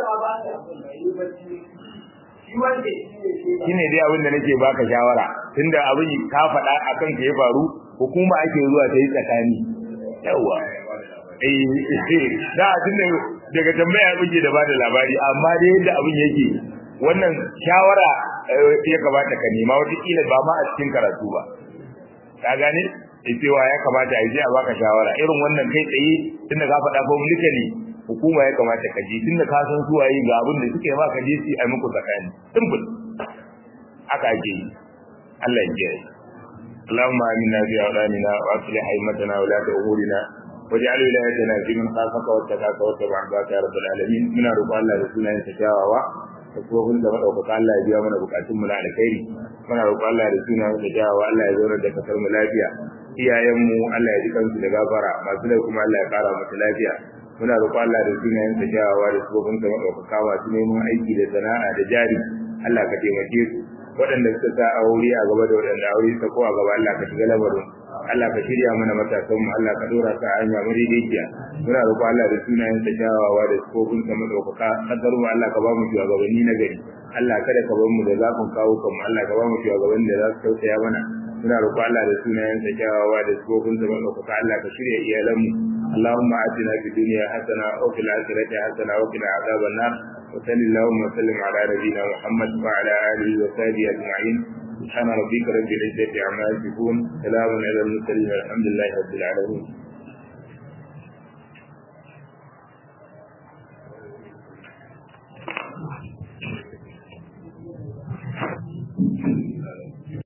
shine dai abin da nake baka shawara tunda abin ka faɗa akan ka ya faru hukuma ake zuwa ta yi tsakani yawa eh da tunda daga tambaya buge da bada labari amma dai yadda abin yake wannan shawara ya kamata ka nema wata kila ba ma a cikin karatu ba ka gane cewa ya kamata a je a baka shawara irin wannan kai tsaye tunda ka faɗa ko mulikali hukuma ya kamata ka ji tunda ka san su waye ga abin da suke ma ka je su a muku tsakani simple haka ake yi Allah ya kiyaye اللهم آمنا في أولادنا وأصلح أئمتنا ولاة أمورنا واجعل ولايتنا في من خافك واتقاك واتبع عبادك يا رب العالمين من رضا الله رسولنا يتشاوى tsohon da maɗaukaka Allah ya biya mana bukatun mu na alkhairi muna roƙon Allah da suna da jawa Allah ya zauna da kasar mu lafiya iyayen mu Allah ya ji kansu da gafara masu da kuma Allah ya ƙara musu lafiya muna roƙon Allah da sunayen sa jawawa da tsohon da maɗaukaka masu neman aiki da sana'a da jari Allah ka taimake su waɗanda suka sa aure a gaba da waɗanda aure suka ko a gaba Allah ka shiga lamarin Allah ka shirya mana matasan mu Allah ka dora ka hanya madaidaiciya muna roƙo Allah da sunayen sa kyawawa da sifofin sa madaukaka kadar mu Allah ka ba mu shugabanni na gari Allah kada ka bar mu da zafin kawo kanmu Allah ka ba mu shugabanni da za su tausaya mana muna roƙo Allah da sunayen sa kyawawa da sifofin sa madaukaka Allah ka shirya iyalan mu اللهم آتنا في الدنيا حسنة وفي الآخرة حسنة وقنا عذاب النار وصل اللهم وسلم على نبينا محمد وعلى آله وصحبه أجمعين سبحان ربك رب العزة عما يصفون سلام على المرسلين والحمد لله رب العالمين